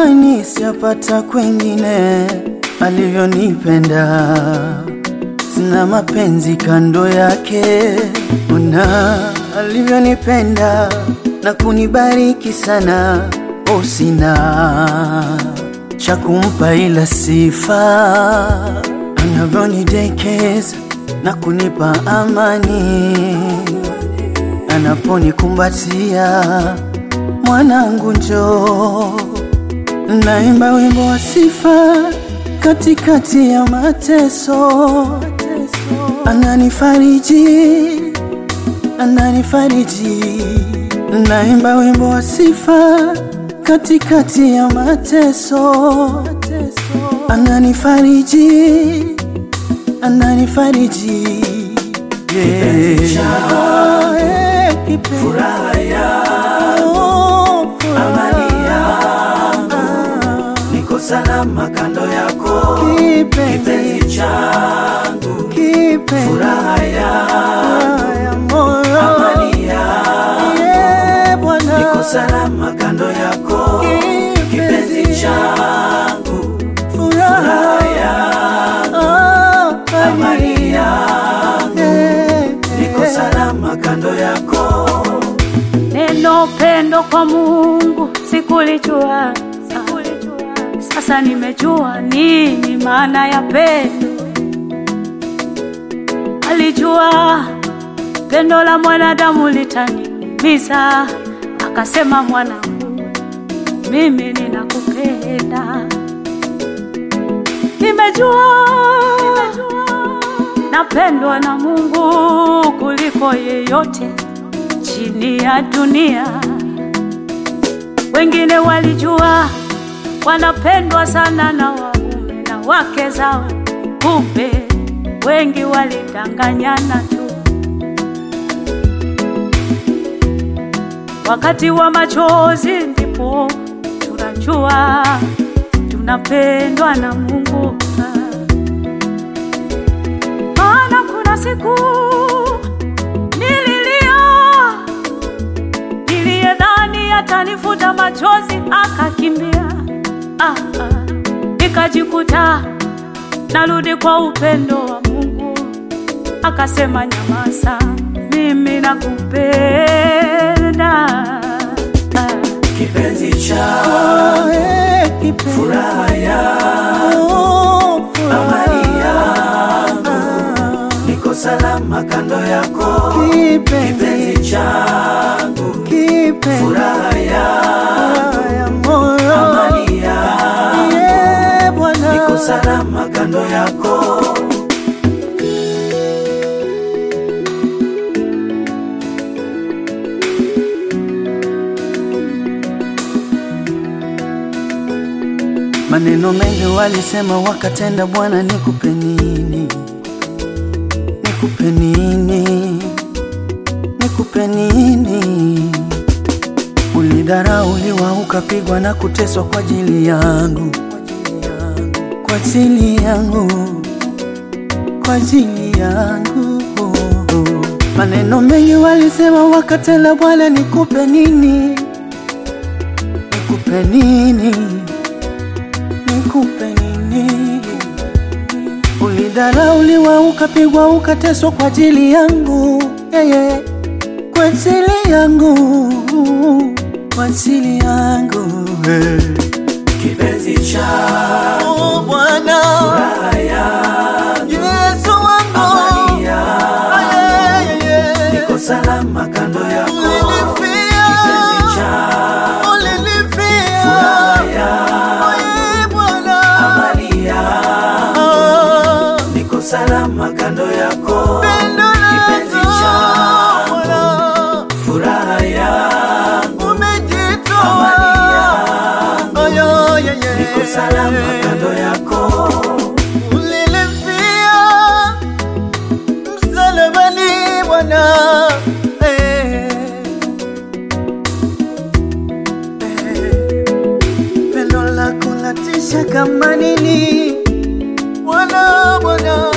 amani siyapata kwengine, alivyonipenda sina mapenzi kando yake. Ona alivyonipenda na kunibariki sana, oh, sina cha kumpa ila sifa anavyonidekeza na kunipa amani, anaponikumbatia mwanangu njoo, naimba wimbo wa sifa katikati ya mateso, ananifariji, ananifariji, naimba wimbo wa sifa katikati ya mateso, ananifariji, ananifariji, Kipenzi changu, Oh, eh, kipenzi. furaha Oh, furaha. amani yangu, niko salama kando yako, Kipenzi. kipenzi changu, Kipenzi. furaha yangu, ya moyo. amani yangu, Yeah, Bwana. niko salama kando yako, Kipenzi. kipenzi changu, Furaha. furaha yangu, Oh, amani yangu, Yeah, niko yeah. salama kando yako. Neno pendo kwa Mungu sikulijua, sasa nimejua nini maana ya pendo. Alijua pendo la mwanadamu litaniumiza, akasema mwanangu, mimi ninakupenda. Nimejua napendwa na Mungu kuliko yeyote chini ya dunia. Wengine walijua wanapendwa sana na waume na wake zao, kumbe wengi walidanganyana tu. Wakati wa machozi ndipo tunajua tunapendwa na Mungu. Maana kuna siku nililia niliyedhani atanifuta machozi akakimbia. Ah, ah. Nikajikuta narudi kwa upendo wa Mungu, akasema nyamaza, mimi nakupenda. Ah. Kipenzi changu, Oh, eh, kipenzi. furaha yangu, Oh, furaha. amani yangu, niko salama kando yako, Kipenzi. kipenzi changu, Kipenzi. furaha yangu, Furaha ya moyo. amani yangu, Yeah, Bwana. niko salama kando yako. Maneno mengi walisema wakatenda, Bwana nikupe nini? Nikupe nini? Nikupe nini? Ulidharauliwa ukapigwa na kuteswa kwa ajili yangu, kwa ajili yangu, kwa ajili yangu. Maneno mengi walisema wakatenda, Bwana nikupe nini? Nikupe nini? nikupe nini? Ulidharauliwa ukapigwa ukateswa kwa ajili yangu yeah, yeah. kwa ajili yangu kwa ajili yangu hey. Kipenzi changu, Oh, Bwana furaha yangu, Yesu wangu amani yangu, yeah, yeah, yeah. niko salama kando yako, Ulinifia, kipenzi changu, ulinifia. furaha yangu, Oh, yeah, Bwana amani yangu, Ah. niko salama kando yako, Pendo kipenzi lako, changu, Bwana, furaha yangu, umejitoa. amani yangu, Oh, yeah, yeah, yeah. niko salama kando yako. Ulinifia msalabani, Bwana. Eh. Eh. Pendo lako latisha kama nini, Bwana, Bwana.